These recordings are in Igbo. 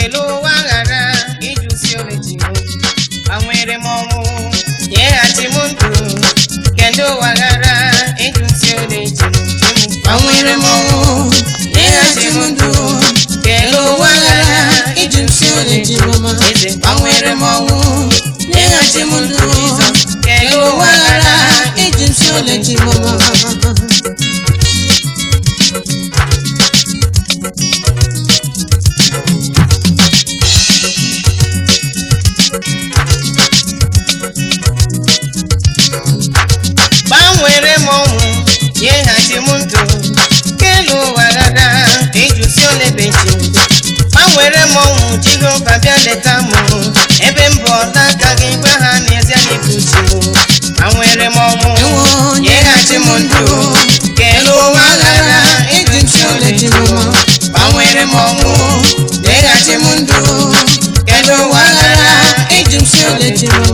kelee ụwa ghara ịjụsi olechi m gbanwere m ọnwụ nyeghachi m ndụ kedu ụwa ghara ịjụsi olechi m gbanwere m ọnwụ nyeghachi m ndụ kedu ụwa ghara ịjụsi olechi m eze gbanwere m ọnwụ nyeghachi m ndụ kedu ụwa ghara ịjụsi olechi m gbanwere m ọnwụ nyeghachi m ndụ kelu ụwa ghara ịjụsi olebechi gbanwere m ọnwụ jehova bịa leta m ebe m bụ ọta aka gị gwa ha n'ezie n'ibuchi m gbanwere m ọnwụ nyeghachi m ndụ kelu ụwa ghara ịjụsi olechi m gbanwere m ọnwụ nyeghachi m ndụ kelu ụwa ghara ịjụsi olechi m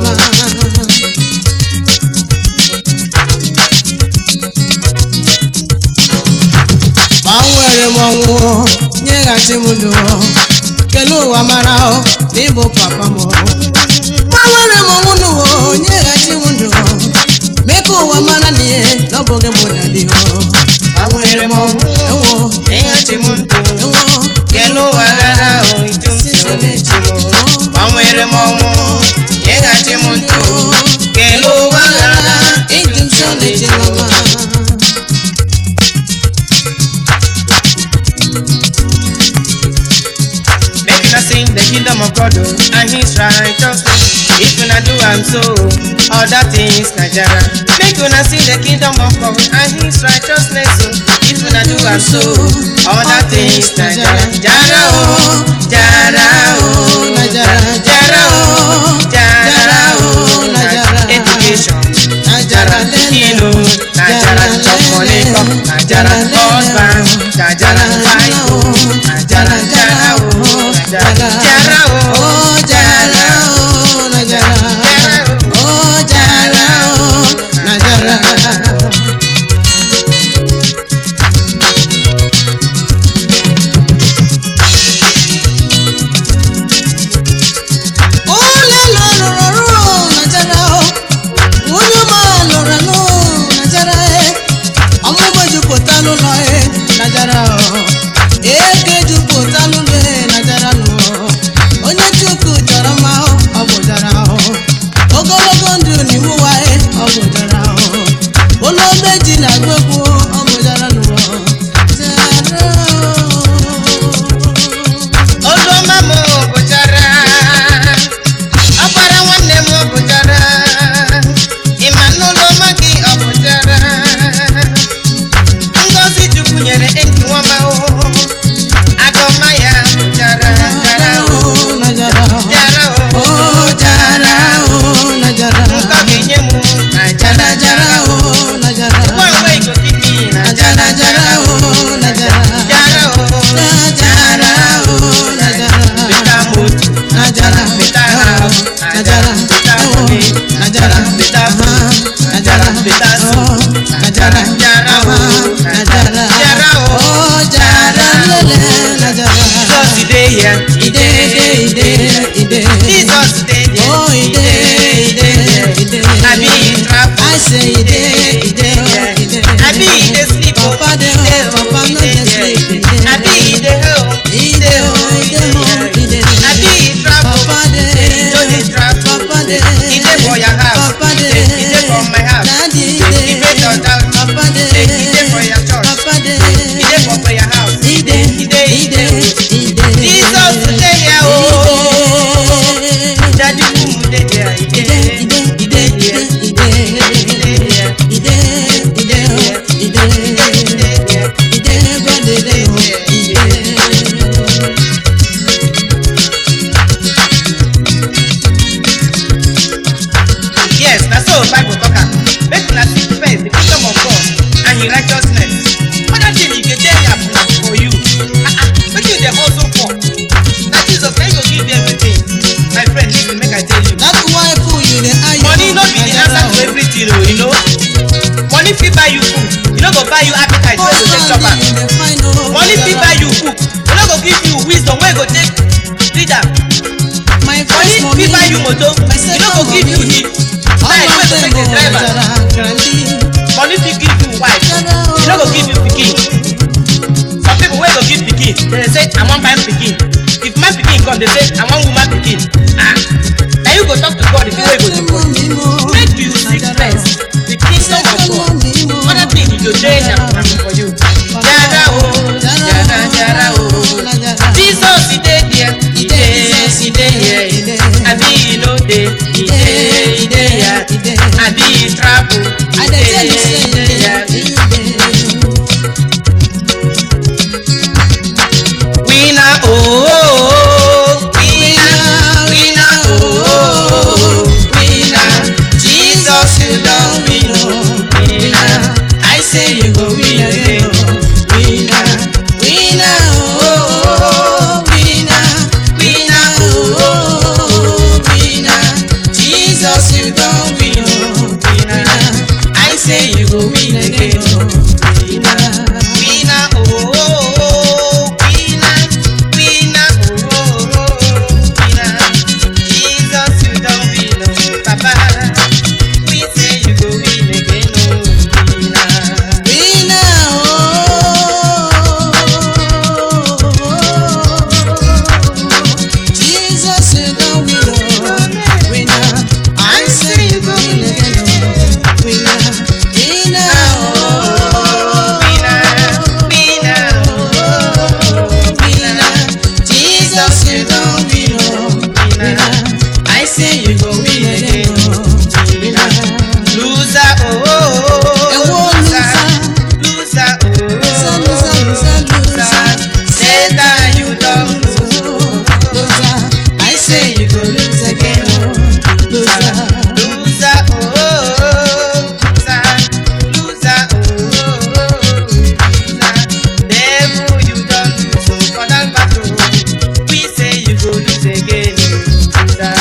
gbanwere m ọnwụ nyeghachi m ndụ kelee ụwa mara ọ na ịbụ papa m gbanwere m ọnwụ n'ụwa nyeghachi m ndụ mee ka ụwa mara na ihe na ọ bụghị mụ na dị gbanwere m ọnwụ ewo nyeghachi m ndụ ewo kelu ụwa ghara ịjụsi olechi m gbanwere m ọnwụ nyeghachi m ndụ kelu ụwa ghara ịdị m so na-eche mama Make una sing the kingdom of God oh, and His righteousness. If una do am so, other things na jara. Make una sing the kingdom of God and His righteousness. Oh. If una do am so, other things na jara. Jara oh, jara oh, na jara jara oh, jara oh, na jara. Education. na jara Kilo, na jara chop money come, na jara husband, na jara wife, oh, na jara jara oh, na jara jara oh, Oh, jara, oh, na jara. jara oh. Oh, jara, oh, na jara. Ole lụrụ ọrụ na jara, oh. Nwunye ọma lụrụ anụ na jara, eh. Ọmụmụ jupụta n'ụlọ, eh, na jara, oh. Eke jupụta n'ụlọ, eh, na jara, oh. Onye Chukwu chọrọ mma, oh, ọ bụ jara, oh. Ogologo ndụ n'iwu wa, eh, ọ bụ jara, oh. Ụlọ meji na-agụ egwu, ọ bụ jara, oh. Jara, oh. Ozoma m bụchara ọkpara nwanne m bụchara ịma n'ụlọma gị ọ bụchara ngozi chukwu nyere enyi nwama agọma ya bụchara jara o Oh, na jara, oh. jara o Oh, jara, oh, na jara. nkọ ga-enye m na jara jara o oh, na jara. ngwa ngwa igokibi na Jara, jara, oh, na jara. jara o Na jara, oh, na jara. beta moto Na jara, beta oh, house na jara, beta oh, money na jara, beta ah, food na jara, beta oh, soup na jara, jara o ah, na jara, jara o oh, jara, lele, na jara. Jesus dey here Ide, ide, ide, ide. Jesus dey here Oh, ide, ide, ide. abi he travel I say ide, ide, oh, ide. abi he dey sleep o Papa dey home, Papa no dey sleep. Ide, abi he dey home ide, oh, ide, home, ide. abi he travel Papa dey, no dey travel Papa dey, he dey for your house Papa he dey, dey he dey for my house Daddy he dey he dey your dey, house Papa dey, he dey for your church Papa dey, he dey for prayer house ide, he dey he ide, dey ide. Jesus dey here o Ide, daddy wum dey there he ide, dey ide, ide, dey ide, here ide. he dey here Ide, ide, oh, ide. he dey here Ide, God, ide, oh, ide. Yes, na so Bible talk am. Make una seek first the kingdom of God and his righteousness. Other thing e go dey happen for you. Ah ah, wetin you dey hustle for? Na Jesus na him go give you everything. My friend, listen make I tell you. That wife who you dey eye Money no be the answer to everything o, you know. Money fit buy you food, e no go buy you appetite wey you go take chop am. Money fit buy you book, e no go give you wisdom wey you go take read motor My e no second go give you mommy. hit time wey go take dey drive am Jara grandi. money fit give you wife e no go give you pikin some people wey go give pikin dey say i wan buy pikin if man pikin come dey say i wan woman pikin ah na you go talk to god the thing wey go do for you make you seek first the kingdom of god other thing e go dey na for you jara o jara jara o jesus e dey there e dey e dey here abi e no dey e dey e dey here abi e travel e dey e dey here. winner oh, oh, oh winner winner oh, oh, oh winner jesus you don win oh winner i say you go win again oh winner winner oh, oh, oh winner winner oh, oh, oh winner jesus you don win oh winner i say you go win again oh winner winner oh, oh, oh winner winner oh, oh, oh winner jesus you don win oh papa we say you go win again oh winner. I say you go win again oh winner winner oh winner jesus you don win oh winner I say you go win again oh winner loser oh oh oh Ewo loser loser oh loser satan you don lose I say you go lose again oh loser loser oh oh loser loser oh oh loser devil you don lose oh for that battle we say you go lose again oh loser.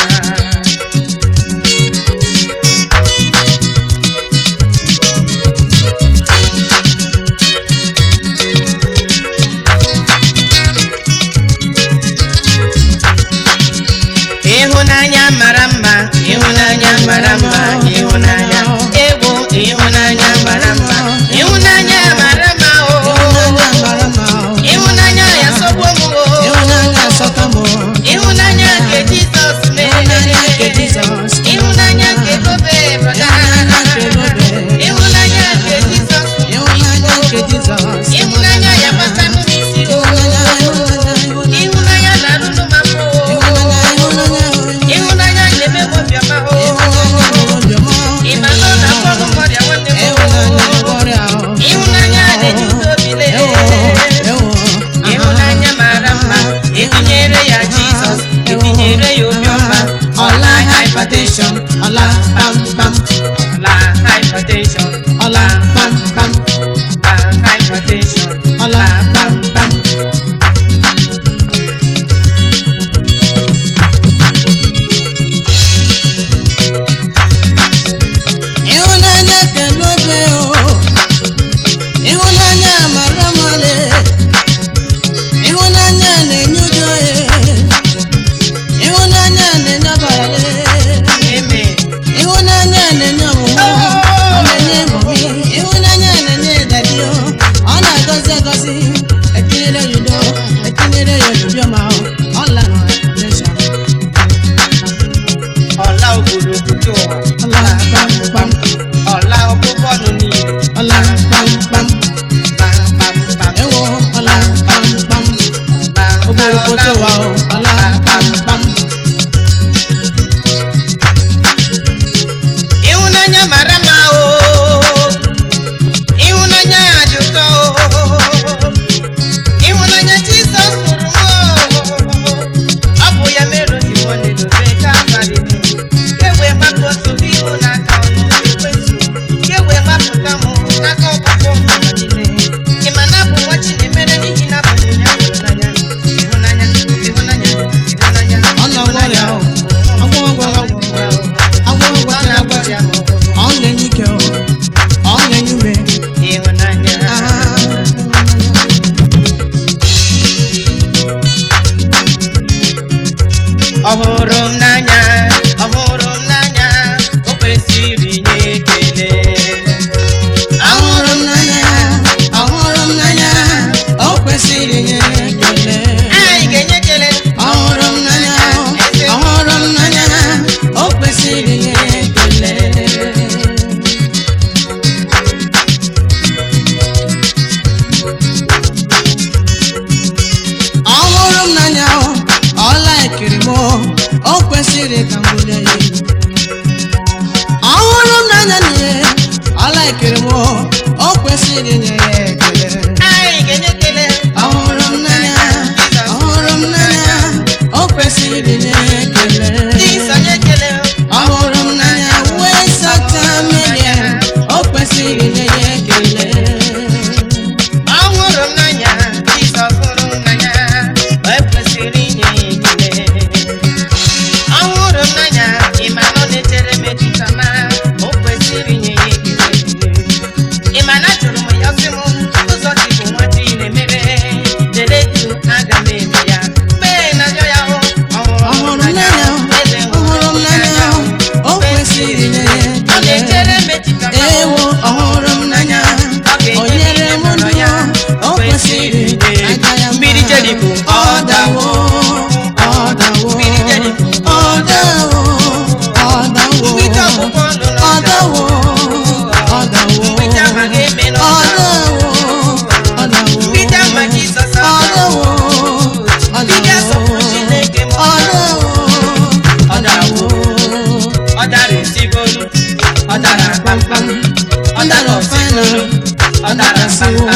ịhụnanya mara mma ịhụnanya mara mma ịhụnanya egwu ịhụnanya mara mma ịhụnanya mara mma o ịhụnanya ya sọgbuo m o ịhụnanya nke jizọs mere ịhụnanya nke gobe brọda ịhụnanya nke jizọs ịhụnanya ya gbata n'isi o ịhụnanya na-arụrụ m afọ o ịhụnanya na-eme m obiọma o ịma na ọ na-agwọ m ọrịa nwanne m o ịhụnanya na-enye udo obi lee ịhụnanya mara mma etinyere ya jizọs etinyere ya obiọma ọla hypertension Ọla pam pam, ọla hypertension ọla pam pam, ọla hypertension ọla pam pam. ịhụnanya kelu ebe o ịhụnanya mara male ịhụnanya na-enye udo e ịhụnanya na-enye abalị amen ịhụnanya na-enye ọmụmụ ọ na-enye kwesịrị inye ya ekele anyị ga-enye ekele ọhụrụ m n'anya ọhụrụ m n'anya o kwesịrị inye ya ekele Jizọs nye ekele ọhụrụ m n'anya wee sacha mmehie o kwesịrị inye ya ekele ọhụrụ m n'anya Jizọs hụrụ m n'anya o kwesịrị inye ya ekele ọhụrụ m n'anya ịma na ọ na-echere m echiche ọma o kwesịrị inye ya ekele ịma na jụrụ m ya sị m ụzọ dị bụ nwa chi na-emere dere du aga m eme ya mgbe na-ajọ ya hụ ọhụrụ m n'anya eze ọhụrụ m n'anya o kwesịrị inye ya ọ na-echere ekele m echiche ọma ewo ọhụrụ m n'anya o nyere m ndụ ya o kwesịrị aja ya mma. Mmiri Jeriko, ọ dawo ọ dawo Mmiri Jeriko. ọ dawo ọ dawo Mgbidi ọgbụgbọ ndụ na ọ ọja. dawo ọ dawo Mgbidi amaghị eme ọ n'ọja. dawo ọ dawo Mgbidi ama Jizọs ọ aka. dawo ọ Mgbidi asọpụrụ Chineke ma ọ ọ dawo ọ dawo Ọ dara esigolu. Ọ dara kpamkpam. Ọ dara osigolu. Ọ dara kpamkpam.